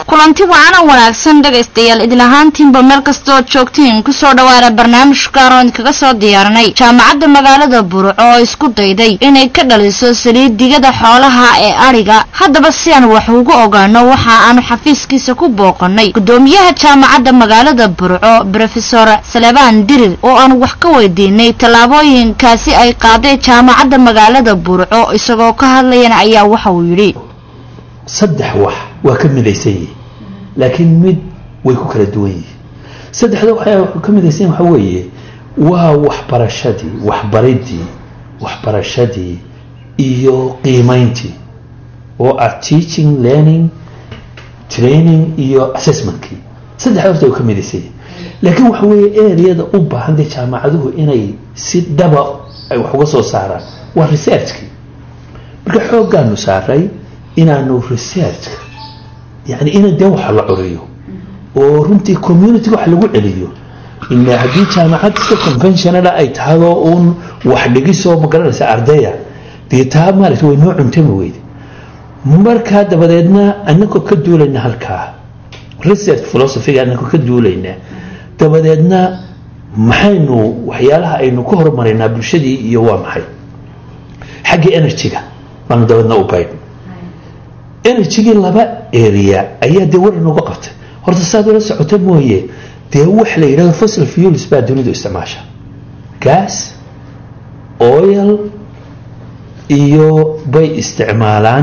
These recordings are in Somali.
kulanti wacanan wanaagsan dhegaystayaal idil ahaantiinba meel kastood joogtiin kusoo dhawaada barnaamij gaar oon kaga soo diyaarinay jaamacadda magaalada burco oo isku dayday inay ka dhaliso saliid digada xoolaha ee adhiga haddaba si aan wax ugu ogaano waxa aanu xafiiskiisa ku booqanay gudoomiyaha jaamacadda magaalada burco brofesor salebaan dirir oo aan wax ka weydiinay tallaabooyinkaasi ay qaaday jaamacadda magaalada burco isagoo ka hadlayana ayaa waxa uu yidhi saddex wax waa ka midaysan yihin laakiin mid way ku kala duwan yihiin saddexda waxay ka midaysan yihin waxa weeye waa waxbarashadii waxbaridii waxbarashadii iyo qiimayntii oo ah teaching learning training iyo assessmentkii saddexda horta way ka midaysan yihin laakiin waxa weeye areada u baahan dee jaamacaduhu inay si dhaba ay wax uga soo saaraan waa researchkii marka xooggaanu saaray inaanu researchka yani ina dee waxa la curiyo oo runtii community wax lagu celiyo ila haddii jaamacad iska conventionala ay tahadoo uun wax dhigisoo magaranaysa ardaya dee taa maarata way noo cuntami weyde markaa dabadeedna anagoo ka duulayna halkaa research philosophyga anagoo ka duulaynaa dabadeedna maxaynu waxyaalaha aynu ka hormaraynaa bulshadii iyo waa maxay xagga energy-ga baanu dabeedna u baydh energygii laba area ayaa dee war inooga qabtay horta saad ula socota mooye dee wax la yidhahdo fossil fuels baa dunidu isticmaasha gas oil iyo bay isticmaalaan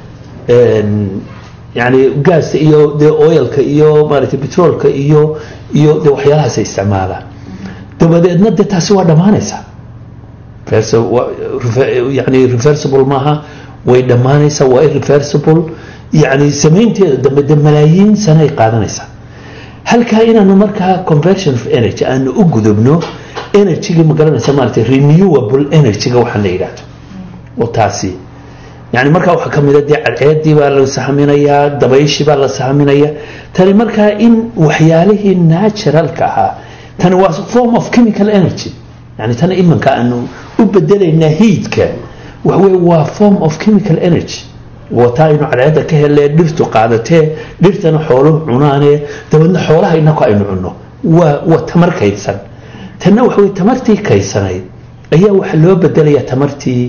yani gaasta iyo dee oilka iyo maaragtay petroolka iyo iyo dee waxyaalahaasay isticmaalaan dabadeedna dee taasi waa dhammaanaysaa yani reversible maaha way dhammaanaysaa waa irreversible yani samaynteeda dambe de malaayiin sano ay qaadanaysaa halkaa inaanu markaa conversion of energy aanu u gudubno energygii magaranaysa maarata renewable energy-ga waxaan la yidhaahdo oo taasi yani markaa waxaa kamida dee cadceedii baa la sahminayaa dabayshii baa la sahminaya tani markaa in waxyaalihii naturalka ahaa tani waa form of chemical energy yani tani imanka aanu u bedelaynaa heatka waxawey waa form of chemical energy wataa aynu cadceedda ka helee dhirtu qaadatee dhirtana xooluhu cunaanee dabeedna xoolaha inaku aynu cunno waa waa tamar kaydsan tanna waxawey tamartii kaysanayd ayaa waxaa loo bedelayaa tamartii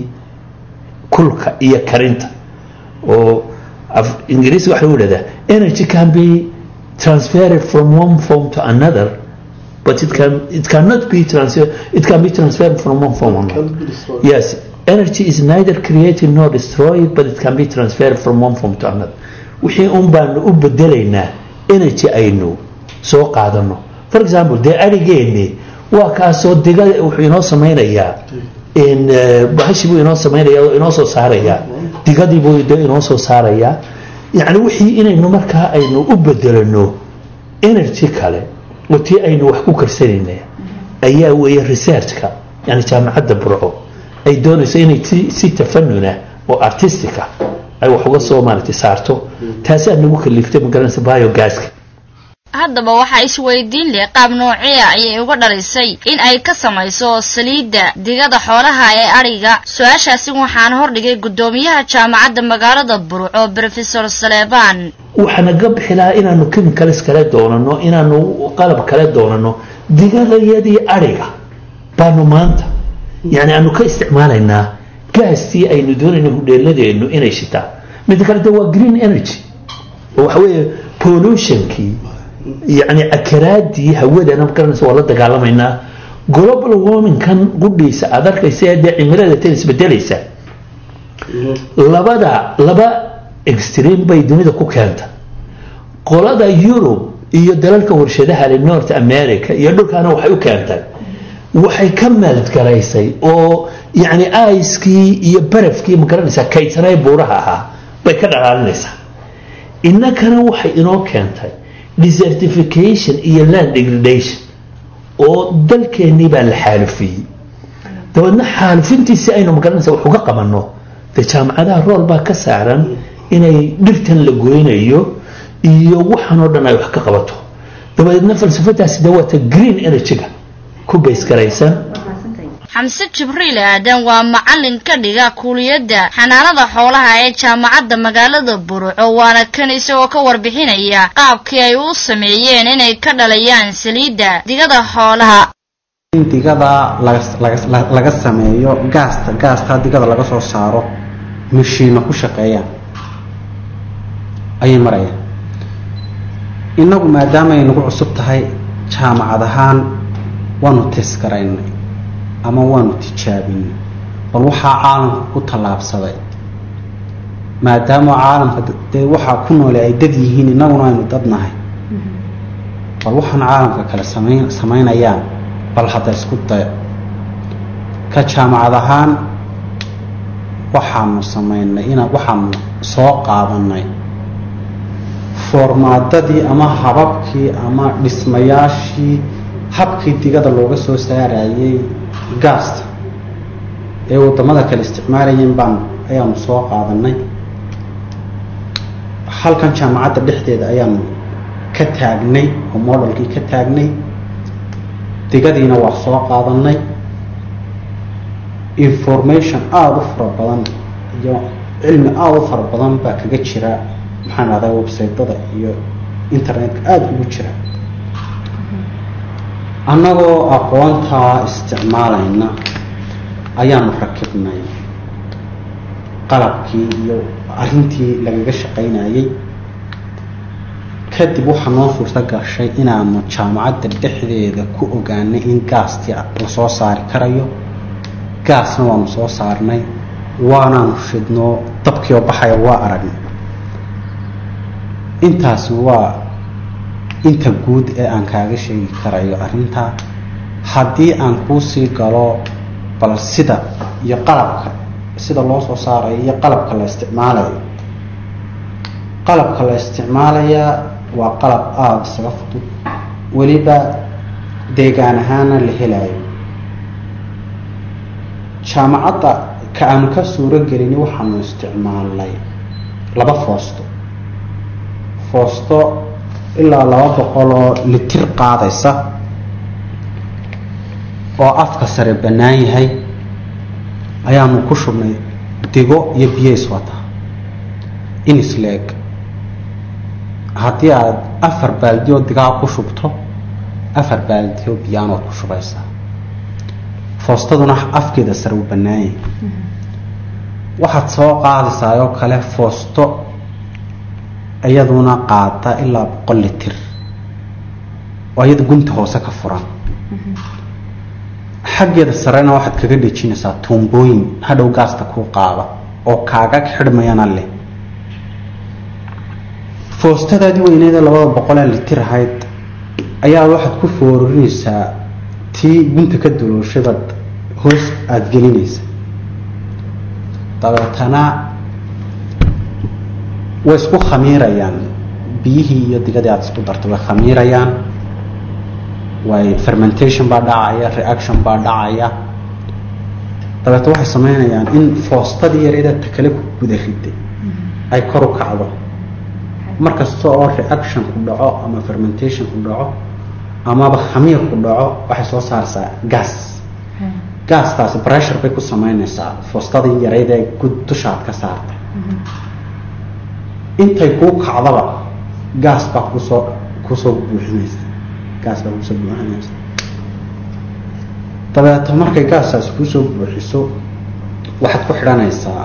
kulka iyo karinta oo ingiriisi waxa lagu ihahdaa energy can be transferred from one form to another but it can it cannot be transfer it can be transferred from one form another yes energy is neither created nor destroyed but it can be transferred from one form to another wixii un baanu u bedelaynaa energy aynu soo qaadano for example dee arigeeni waa kaasoo diga wuxuu inoo samaynayaa bahashi buu inoo samaynaya oo inoo soo saarayaa digadii buu de inoo soo saarayaa yacni wixii inaynu markaa aynu u bedelano energy kale oo tii aynu wax ku karsanayna ayaa weeye researchka yani jaamacadda burco ay doonayso inay si tafanuna oo artistica ay wax uga soo maaragtay saarto taasi aad nagu kaliftay magaranaysa biogaska haddaba waxaa isweydiin leh qaab noociya ayay uga dhalisay in ay ka samayso saliidda digada xoolaha ee adhiga su-aashaasi waxaan hordhigay guddoomiyaha jaamacadda magaalada burco brofesor saleebaan waxaana ga bixi lahaa inaanu chemicals kale doonano inaanu qalab kale doonano digadayadii adhiga baanu maanta yani aanu ka isticmaalaynaa gaastii aynu doonayna hudheeladeenu inay shitaan midda kale de waa green energy oo waxa weeye pollutionkii yani akaraadii hawadana magaranaysa waa la dagaalamaynaa global warmingkan qudhiisa aad arkaysa dee cimilada tan isbedelaysa labada laba extreme bay dunida ku keenta qolada yurub iyo dalalka warshadaha le north america iyo dhulkaana waxay u keentay waxay ka meeldgaraysay oo yani aiskii iyo barafkii magaranaysaa kaydsanay buuraha ahaa bay ka dhalaalinaysaa innakana waxay inoo keentay desertification iyo land degradation oo dalkeennii baa la xaalufiyey dabeedna xaalufintiisi aynu magaranaysa wax uga qabanno dee jaamacadaha rool baa ka saaran inay dhirtan la goynayo iyo waxaan oo dhan ay wax ka qabato dabadeedna falsafadaasi de waata green energy-ga ku baysgaraysan xamse jibriil aadan waa macalin ka dhiga kuuliyadda xanaanada xoolaha ee jaamacadda magaalada burco waana kan isagoo ka warbixinaya qaabkii ay u sameeyeen inay ka dhalayaan saliidda digada xoolaha in digada laga sameeyo gaasta gaasta digada laga soo saaro mashiino ku shaqeeyaan ayay marayaan innagu maadaama ay nagu cusub tahay jaamacad ahaan waanu teeskaraynay ama waanu tijaabinay bal waxaa caalamka ku tallaabsaday maadaama caalamka dee waxaa ku noole ay dad yihiin innaguna aynu dad nahay bal waxaan caalamka kale samayn samaynayaan bal hadda isku dayo ka jaamacad ahaan waxaanu samaynay inaa waxaanu soo qaadanay foormaadadii ama hababkii ama dhismayaashii habkii digada looga soo saarayay gaasta ee waddamada kale isticmaalayeen baan ayaanu soo qaadanay halkan jaamacadda dhexdeeda ayaanu ka taagnay oo modelkii ka taagnay digadiina waa soo qaadanay information aada u fara badan iyo cilmi aada u fara badan baa kaga jira maxaan ahdaa websaytada iyo internetka aada ugu jira annagoo aqoontaa isticmaalayna ayaanu rakibnay qalabkii iyo arrintii lagaga shaqaynayay kadib waxaa noo suurta gashay inaanu jaamacadda dhexdeeda ku ogaanay in gaastii lasoo saari karayo gaasna waanu soo saarnay waanaanu shidnoo dabkiioo baxaya waa aragnay intaasi waa inta guud ee aan kaaga sheegi karayo arrintaa haddii aan kuusii galo bal sida iyo qalabka sida loo soo saarayo iyo qalabka la isticmaalayo qalabka la isticmaalayaa waa qalab aada isaga fudud weliba deegaan ahaana la helayo jaamacadda ka aanu ka suuro gelini waxaanu isticmaalnay laba foosto foosto ilaa laba boqol oo litir qaadaysa oo afka sare bannaan yahay ayaanu ku shubnay digo iyo biyo iswata inisleeg haddii aada afar baaldi oo digaa ku shubto afar baaldi oo biyaanood ku shubaysaa foostaduna afkeeda sare uu bannaan yahay waxaad soo qaadaysaa oo kale foosto iyaduna qaata ilaa boqol litir oo iyada gunta hoose ka furan xaggeeda sarena waxaad kaga dhejinaysaa tuumbooyin hadhow gaasta kuu qaada oo kaaga xidhmayana leh foostadaadii weyneeda labada boqolee litir ahayd ayaa waxaad ku foorinaysaa tii gunta ka dulooshadaad hoos aada gelinaysa dabeetana way isku khamiirayaan biyihii iyo digadii aada isku dartay way khamiirayaan way fermentation baa dhacaya reaction baa dhacaya dabeeta waxay sameynayaan in foostadii yareeda takale ku guda riday ay kor u kacdo markasta oo reaction ku dhaco ama fermentation ku dhaco amaba khamiir ku dhaco waxay soo saaraysaa gas gastaasi pressure bay ku sameynaysaa foostadii yareyd ee gud dushaad ka saartay intay kuu kacdaba gaas baa kusoo kusoo buuxinaysa gaas baa kusoo buuxinaysa dabeeto markay gaasaas kuusoo buuxiso waxaad ku xidhanaysaa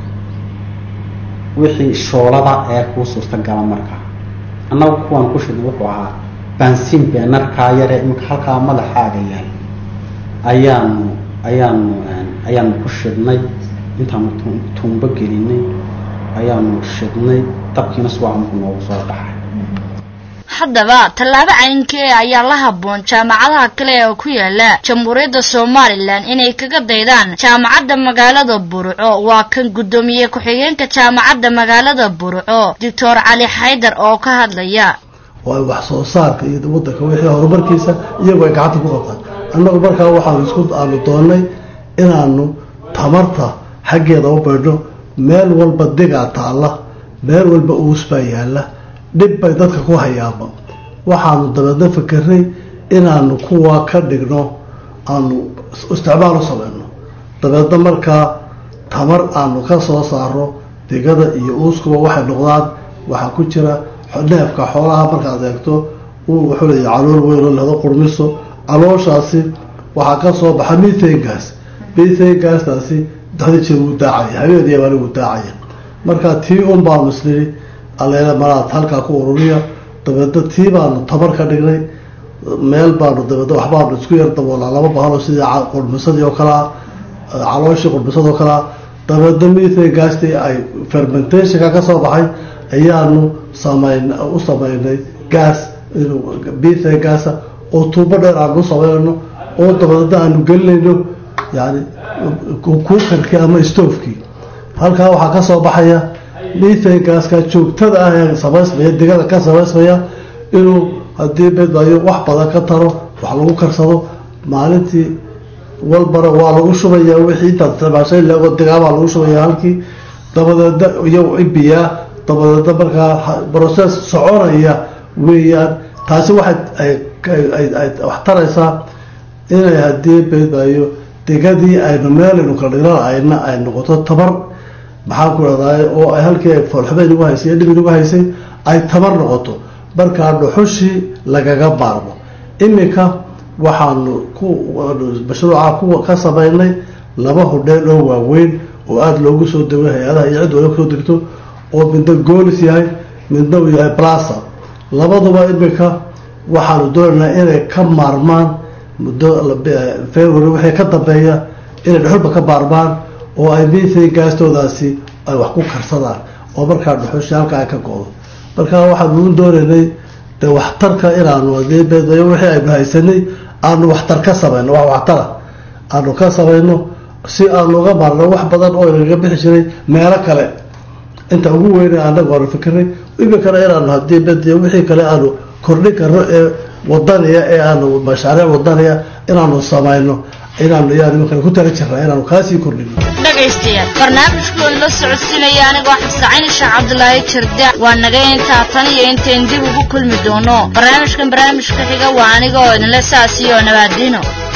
wixii shoolada ee kuu suurtagala markaa annagu kuwaan ku shidnay wuxuu ahaa baansiin beenarkaa yare imika halkaa madaxaaga yahay ayaanu ayaanu ayaanu ku shidnay intaanu tuumbo gelinay ayaanu shidnay dabkiina subaxmuku noogu soo baxay haddaba tallaabo caynkee ayaa la habboon jaamacadaha kale oo ku yaala jamhuuriyadda somalilan inay kaga daydaan jaamacadda magaalada burco waa kan guddoomiye ku-xigeenka jaamacadda magaalada burco doctor cali xaydar oo ka hadlaya oo ay wax soo saarka iyo waddanka wixii horumarkiisa iyagu ay gacanta ku qabtaan annagu markaa waxaanu isku aanu doonnay inaanu tamarta xaggeeda u baydho meel walba digaa taalla meel walba uus baa yaalla dhib bay dadka ku hayaanba waxaanu dabeedna fakeray inaanu kuwa ka dhigno aanu isticmaal u sameyno dabeedna markaa tamar aanu ka soo saaro digada iyo uuskuba waxay noqdaan waxaa ku jira neefka xoolaha markaad eegto uu wuxuu leeyahy calool weyn oo lehdo qurmiso calooshaasi waxaa ka soo baxa mithangas mithangastaasi daxda jeer wuu daacaya habeenaya baana wuu daacaya marka tii un baanu isnidhi aleela malaad halkaa ku ururiya dabeedna tii baanu tabar ka dhignay meel baanu dabeedna waxbaanu isku yar daboolaa laba bahalo sidii qurmisadii oo kalea calooshii qurmisadoo kalea dabeedna mithangastii ay fermentationka ka soo baxay ayaanu samayn u sameynay gas mithangasa oo tuubo dheer aanu u sameynayno oo dabeedna aanu gelinayno yani kuukarkii ama stoofkii halkaa waxaa ka soo baxaya mithangaska joogtada ah ee samaysmaya digada ka samaysmaya inuu haddii bedbayo wax badan ka taro wax lagu karsado maalintii walbana waa lagu shubaya wixii intaad isticmaashay lego digaabaa lagu shubaya halkii dabadeedna iyo ibiyaa dabadeedna markaa process soconaya weeyaan taasi waxay ay wax taraysaa inay haddii bedbayo digadii aynu meelaynu kala dhignan ayna ay noqoto tabar maxaan ku rahdaay oo ay halkii ay foolxuba inugu haysay dhib inugu haysay ay tabar noqoto markaa dhuxushii lagaga maarmo iminka waxaanu ku mashruuca kuwa ka samaynay laba hodheel oo waaweyn oo aada loogu soo dego hay-adaha iyo cid waliba kusoo degto oo midna goolis yahay midna uu yahay blasa labaduba iminka waxaanu doonaynaa inay ka maarmaan muddo february wixii ka dambeeya inay dhuxulba ka maarmaan oo ay mithan gaastoodaasi ay wax ku karsadaan oo markaa dhuxushi halkaa ay ka go-do markaa waxaanu doonaynay de waxtarka inaanu hadii beedbayo wixii aynu haysanay aanu waxtar ka samayno wax waxtara aanu ka samayno si aanu uga maarno wax badan oo inagaga bixi jiray meelo kale inta ugu weyna anagu aanu fikiray iminkana inaanu hadii bediyo wixii kale aanu kordhin karno ee wadaniya ee aanu mashaariic wadaniya inaanu samayno inaanu yaan iminkana ku tala jirnaa inaanu kaasii kordhino dhegaystayaal barnaamijkuwan la socodsiinaya anigoo xabsacayni sheekh cabdulaahi jirda waa naga intaa tan iyo intayn dib ugu kulmi doono barnaamijkan barnaamijka xiga waa aniga oo idinle saas iyo nabaadino